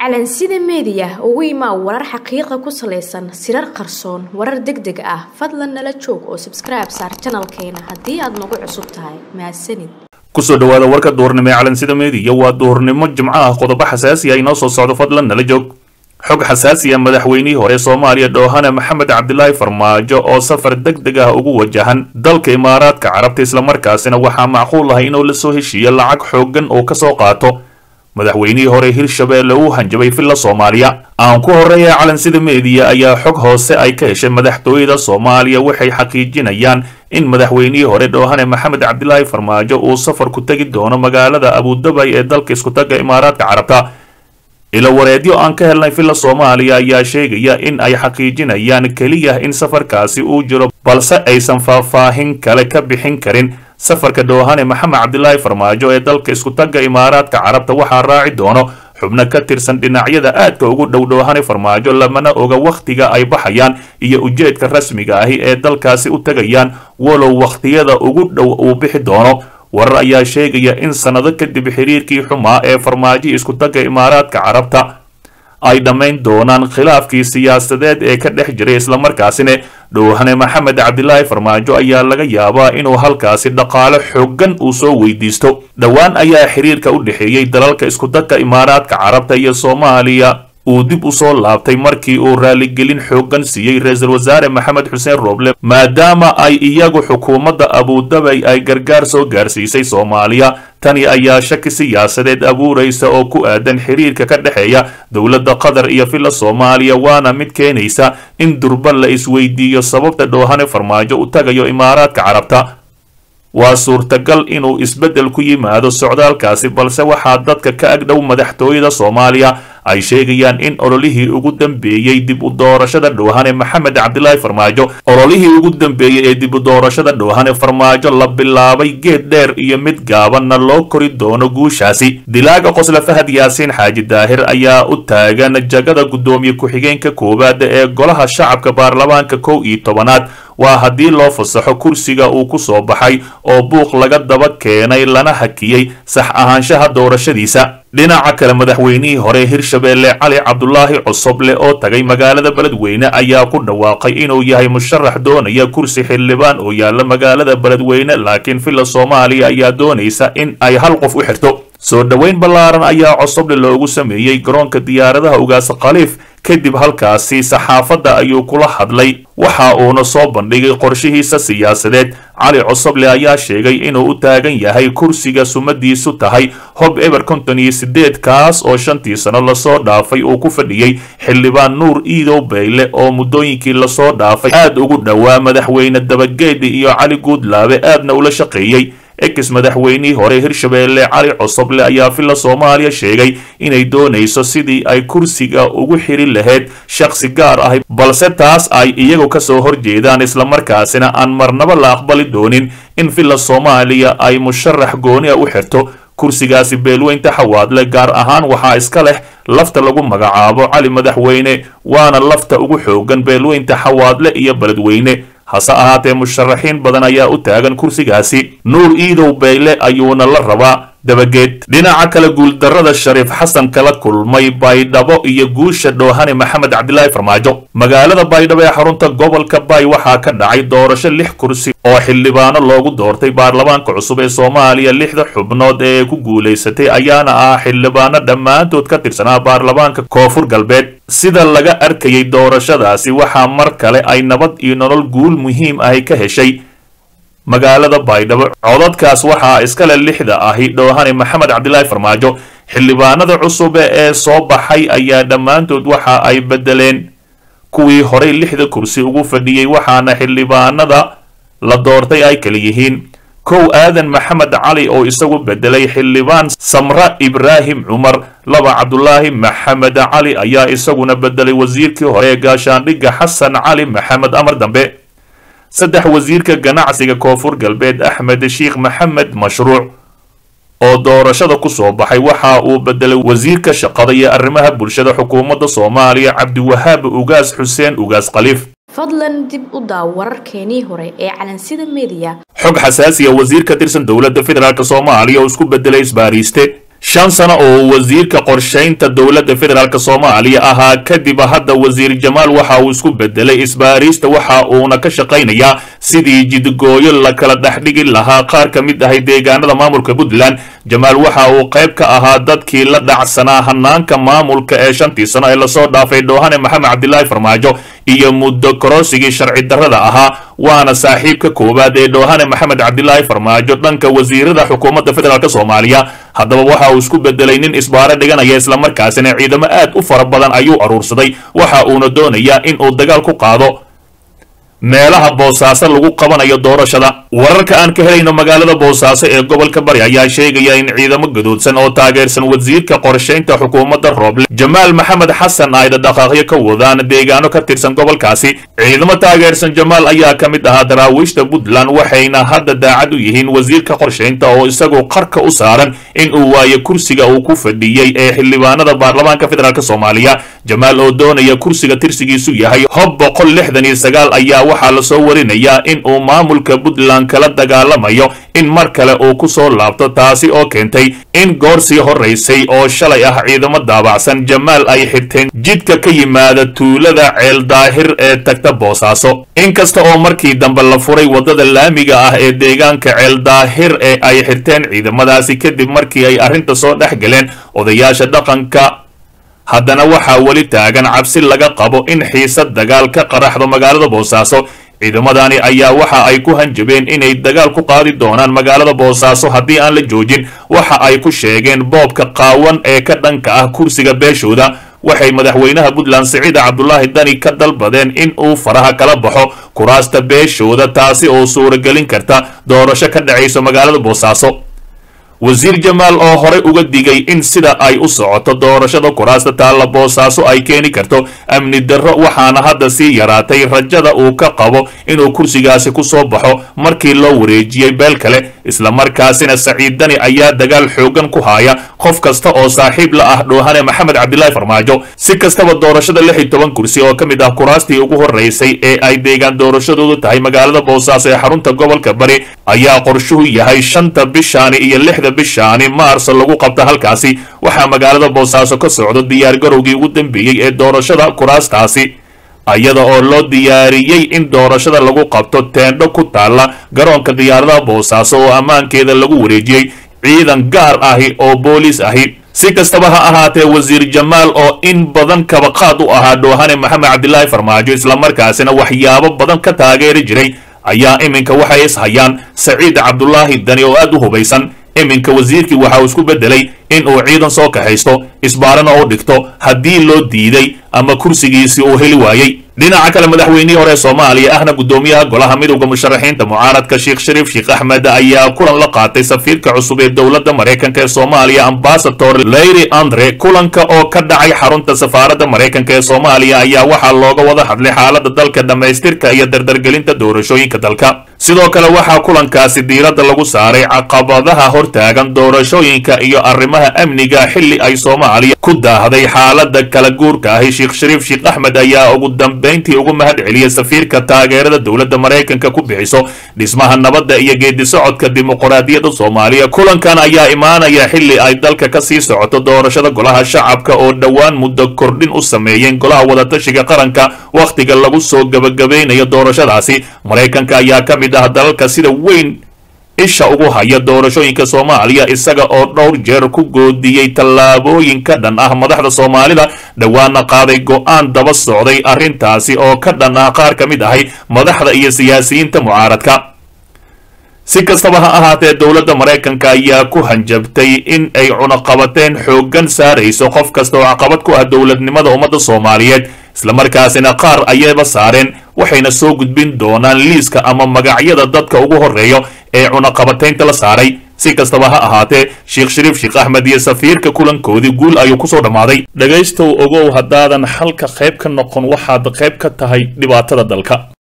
calansida meediya ugu imaa warar xaqiiqa ku salaysan sirar qarsoon warar deg deg ah fadlan nala joog oo sabskribe saar janalkeena haddii aad nagu cusub tahay mahadsanid kusoo dhawaada warka duhurnimo ee calansida meediya waa duhurnimo jimco ah qodobo xasaasi ah inoo soo socdo fadlan nala joog xog xasaasiya madaxweynihii hore soomaaliya dhoohane maxamed cabdilaahi farmaajo oo safar deg deg ah ugu wajahan dalka imaaraadka carabta islamarkaasina waxaa macquul ah inuu lasoo heshiiyo lacag xooggan oo kasoo qaato madaxweynihii hore hirshabeelle uu hanjabay villa soomaaliya aan ku horeeya calansida meediya ayaa xog hoose ay ka heshay madaxtooyada soomaaliya waxay xaqiijinayaan in madaxweynihii hore dhoohane maxamed cabdilaahi farmaajo uu safar ku tegi doono magaalada abudabay ee dalka iskutaga imaaraadka carabta ilo wareedyo aan ka helnay villa soomaaliya ayaa sheegaya in ay xaqiijinayaan keliya in safarkaasi uu jiro balse aysan faahfaahin kale ka bixin karin safarka dhoohane maxamed cabdilaahi farmaajo ee dalka iskutaga imaaraadka carabta waxaa raaci doono xubno ka tirsan dhinacyada aadka ugu dhow dhoohane farmaajo lamana oga wakhtiga ay baxayaan iyo ujeedka rasmiga ahi ee dalkaasi u tegayaan walow wakhtiyada ugu dhow uu bixi doono warar ayaa sheegaya in sannado kadib xiriirkii xumaa ee farmaajo iskutaga imaaraadka carabta ay dhammayn doonaan khilaafkii siyaasadeed ee ka dhex jiray islamarkaasina dhoohane maxamed cabdilaahi farmaajo ayaa laga yaabaa inuu halkaasi dhaqaale xooggan uu soo weydiisto dhowaan ayaa xiriirka u dhexeeyey dalalka iskudagka imaaraadka carabta iyo soomaaliya uu dib u soo laabtay markii uu raaligelin xooggan siiyey ra-iisul wasaare maxamed xuseen rooble maadaama ay iyagu xukuumadda abudabay ay gargaar soo gaarsiisay soomaaliya tani ayaa shaki siyaasadeed abuuraysa oo ku aadan xiriirka ka dhexeeya dowladda qatar iyo villa soomaaliya waana mid keenaysa in durba la isweydiiyo sababta dhoohane farmaajo u tagayo imaaraadka carabta waa suurtagal inuu isbeddel ku yimaado socdaalkaasi balse waxaa dadka ka agdhow madaxtooyada soomaaliya ay sheegayaan in ololihii ugu dambeeyey dib u doorashada dhoohane maxamed cabdilaahi farmaajo ololihii ugu dambeeyey ee dib u doorashada dhoohane farmaajo la bilaabay geed dheer iyo mid gaabanna loo kori doono guushaasi dilaaga qosle fahad yaasiin xaaji daahir ayaa u taagan jagada guddoomiye ku-xigeenka koowaada ee golaha shacabka baarlamaanka kow iyo tobanaad waa haddii loo fasaxo kursiga uu ku soo baxay oo buuq laga daba keenay lana hakiyey sax ahaanshaha doorashadiisa dhinaca kale madaxweynihii hore hirshabeelle cali cabdulaahi cosoble oo tagay magaalada beledweyne ayaa ku dhawaaqay inuu yahay musharax doonaya kursi xildhibaan oo yaalla magaalada beledweyne laakiin villa soomaaliya ayaa doonaysa in ay hal qof u xirto soo dhoweyn ballaaran ayaa cosoble loogu sameeyey garoonka diyaaradaha ugaasa khaliif kadib halkaasi saxaafadda ayuu kula hadlay waxa uuna soo bandhigay qorshihiisa siyaasadeed cali cosoble ayaa sheegay inuu u taagan yahay kursiga sumadiisu tahay hob eber konton iyo sideed kaas oo shantii sano lasoo dhaafay uu ku fadhiyey xildhibaan nuur iidow bayle oo muddooyinkii lasoo dhaafay aad ugu dhowaa madaxweyne dabageedhi iyo cali guudlaabe aadna ula shaqeeyey ex madaxweynihii hore hirshabeelle cali cosoble ayaa villa soomaaliya sheegay inay doonayso sidii ay kursiga ugu xiri lahayd shakhsi gaar ah balse taas ay iyagu kasoo horjeedaan islamarkaasina aan marnaba la aqbali doonin in villa soomaaliya ay musharax gooni a u xirto kursigaasi beelweynta xawaadle gaar ahaan waxaa iska leh lafta lagu magacaabo cali madaxweyne waana lafta ugu xoogan beelweynta xawaadle iyo beledweyne hase ahaatee musharaxiin badan ayaa u taagan kursigaasi nuur iidow bayle ayuuna la rabaa dabageed dhinaca kale guuldarrada shariif xasan kala kulmay baydhabo iyo guusha dhoohane maxamed cabdilaahi farmaajo magaalada baydhabo ee xarunta gobolka bay waxaa ka dhacay doorasho lix kursi oo xildhibaano loogu doortay baarlamaanka cusub ee soomaaliya lixda xubnood ee ku guulaysatay ayaana ah xildhibaano dhammaantood ka tirsanaa baarlamaanka koonfur galbeed sida laga arkayay doorashadaasi waxaa mar kale ay nabad iyo nolol guul muhiim ahi ka heshay magaalada baydhabo codadkaas waxaa iskale lixda ahi dhoohane maxamed cabdilaahi farmaajo xildhibaanada cusub ee soo baxay ayaa dhammaantood waxa ay bedeleen kuwii horey lixda kursi ugu fadhiyey waxaana xildhibaanada la doortay ay kala yihiin kow aadan maxamed cali oo isagu bedelay xildhibaan samra ibraahim cumar laba cabdulaahi maxamed cali ayaa isaguna bedelay wasiirkii hore ee gaashaandhigga xasan cali maxamed amar dambe saddex wasiirka ganacsiga koonfur galbeed axmed sheikh maxamed mashruuc oo doorashada ku soo baxay waxa uu bedelay wasiirka shaqada iyo arrimaha bulshada xukuumadda soomaaliya cabdiwahaab ugaas xuseen ugaas khaliif fadlan dib u daaw wararkeenii hore ee calansida meediya xog xasaasiya wasiir ka tirsan dowladda federaalk soomaaliya oo isku bedelay isbaariiste shan sano oo wasiirka qorshaynta dowladda federaalk soomaaliya ahaa kadib hadda wasiir jamaal waxa uu isku bedelay isbaariista waxa uuna ka shaqaynayaa sidii jidgooyo la kala dhexdhigi lahaa qaar ka mid ahay deegaanada maamulka puntland jamaal waxa uu qayb ka ahaa dadkii la dhacsanaa hanaanka maamulka ee shantii sano ee lasoo dhaafay dhoohane maxamed cabdilaahi farmaajo iyo muddo kororsigii sharci darrada ahaa waana saaxiibka koowaad ee dhoohane maxamed cabdilaahi farmaajo dhanka wasiirada xukuumadda federaalk soomaaliya haddaba waxa uu isku bedelay nin isbaaro dhiganaya islamarkaasina ciidamo aad u fara badan ayuu aruursaday waxa uuna doonayaa in uu dagaal ku qaado meelaha boosaaso lagu qabanayo doorashada wararka aan ka helayno magaalada boosaaso ee gobolka bari ayaa sheegaya in ciidamo gadoodsan oo taageersan wasiirka qorshaynta xukuumadda rooble jamaal maxamed xasan ay dhadhaqaaqyo ka wadaan deegaano ka tirsan gobolkaasi ciidamo taageersan jamaal ayaa ka mid ahaa daraawiishta puntland waxayna hadda daacad u yihiin wasiirka qorshaynta oo isagoo qarka u saaran in uu waayo kursiga uu ku fadhiyey ee xildhibaanada baarlamaanka federaalk soomaaliya jamaal oo doonaya kursiga tirsigiisu yahay hob boqol lixdan iyo sagaal ayaa waxaa lasoo warinayaa in uu maamulka puntland kala dagaalamayo in mar kale uu ku soo laabto taasi oo keentay in goor sii horaysay oo shalay ah ciidamo daabacsan jamaal ay xirteen jidka ka yimaada tuulada ceel daahir ee tagta boosaaso inkasta oo markii dambe la furay waddada laamiga ah ee deegaanka ceel daahir ee ay xirteen ciidamadaasi kadib markii ay arrinta soo dhex galeen odayaasha dhaqanka haddana waxaa weli taagan cabsi laga qabo in xiisad dagaal ka qaraxdo magaalada boosaaso ciidamadani ayaa waxa ay ku hanjabeen inay dagaal ku qaadi doonaan magaalada boosaaso haddii aan la joojin waxa ay ku sheegeen boobka qaawan ee ka dhanka ah kursiga beeshooda waxay madaxweynaha puntland siciid cabdulaahi dani ka dalbadeen in uu faraha kala baxo kuraasta beeshooda taasi oo suuragelin karta doorasho ka dhacayso magaalada boosaaso wasiir jamaal oo horey uga digay in sida ay u socoto doorashada kuraasta taalla boosaaso ay keeni karto amni darro waxaana hadda sii yaraatay rajada uu ka qabo inuu kursigaasi ku soo baxo markii loo wareejiyey beel kale islamarkaasina saciid dani ayaa dagaal xoogan ku haya qof kasta oo saaxiib la ah dhoohane maxamed cabdilaahi farmaajo si kastaba doorashada lix iyo toban kursi oo ka mid ah kuraastii ugu horreysay ee ay deegaan doorashadoodu tahay magaalada boosaaso ee xarunta gobolka bari ayaa qorshuhu yahay shanta bishaani iyo lixda bishaani maarso lagu qabta halkaasi waxaa magaalada boosaaso ka socdo diyaargarowgii ugu dambeeyey ee doorashada kuraastaasi iyada oo loo diyaariyey in doorashada lagu qabto teendho ku taalla garoonka diyaaradaha boosaaso oo ammaankeeda lagu wareejiyey ciidan gaar ahi oo booliis ahi si kastaba ha ahaatee wasiir jamaal oo in badan kabaqaad u ahaa dhoohane maxamed cabdilaahi farmaajo islamarkaasina waxyaabo badan ka taageeri jiray ayaa iminka waxay is hayaan saciid cabdulaahi dani oo aad u hubaysan iminka wasiirkii waxa uu isku beddelay in uu ciidan soo kaxaysto isbaarana u dhigto haddii loo diiday ama kursigiisii uu heli waayey dhinaca kale madaxweynihii hore soomaaliya ahna guddoomiyaha golaha midowda musharaxiinta mucaaradka sheekh shariif sheekh axmed ayaa kulan la qaatay safiirka cusub ee dowladda maraykanka ee soomaaliya ambasador leyri andre kulanka oo ka dhacay xarunta safaaradda maraykanka ee soomaaliya ayaa waxaa looga wada hadlay xaaladda dalka dhammaystirka iyo dardargelinta doorashooyinka dalka sidoo kale waxaa kulankaasi diiradda lagu saaray caqabadaha hortaagan doorashooyinka iyo arrimaha amniga xilli ay soomaaliya ku daahday xaaladda kala guurka ahi sheekh shariif sheekh axmed ayaa ugu dambayntii ugu mahad celiyey safiirka taageerada dowladda maraykanka ku bixiso dhismaha nabadda iyo geedi socodka dimuqraadiyadda soomaaliya kulankan ayaa imaanaya xilli ay dalka ka sii socoto doorashada golaha shacabka oo dhowaan muddo kordhin u sameeyeen golaha wadatashiga qaranka wakhtiga lagu soo gebagabaynayo doorashadaasi maraykanka ayaa ka mid ah dalalka sida weyn isha ugu haya doorashooyinka soomaaliya isaga oo dhowr jeer ku goodiyey tallaabooyin ka dhan ah madaxda soomaalida dhowaana qaaday go'aan daba socday arrintaasi oo ka dhan ah qaar ka mid ahay madaxda iyo siyaasiyiinta mucaaradka si kastaba ha ahaatee dowladda maraykanka ayaa ku hanjabtay in ay cunaqabateen xooggan saarayso qof kasta oo caqabad ku ah dowladnimada ummadda soomaaliyeed islamarkaasina qaar ayayba saareen waxayna soo gudbin doonaan liiska ama magacyada dadka ugu horreeyo ee cunaqabataynta la saaray si kastaba ha ahaatee sheekh shariif sheekh axmed iyo safiirka kulankoodii guul ayuu kusoo dhammaaday dhegaystow ogow haddaadan xalka qayb ka noqon waxaad qayb ka tahay dhibaatada dalka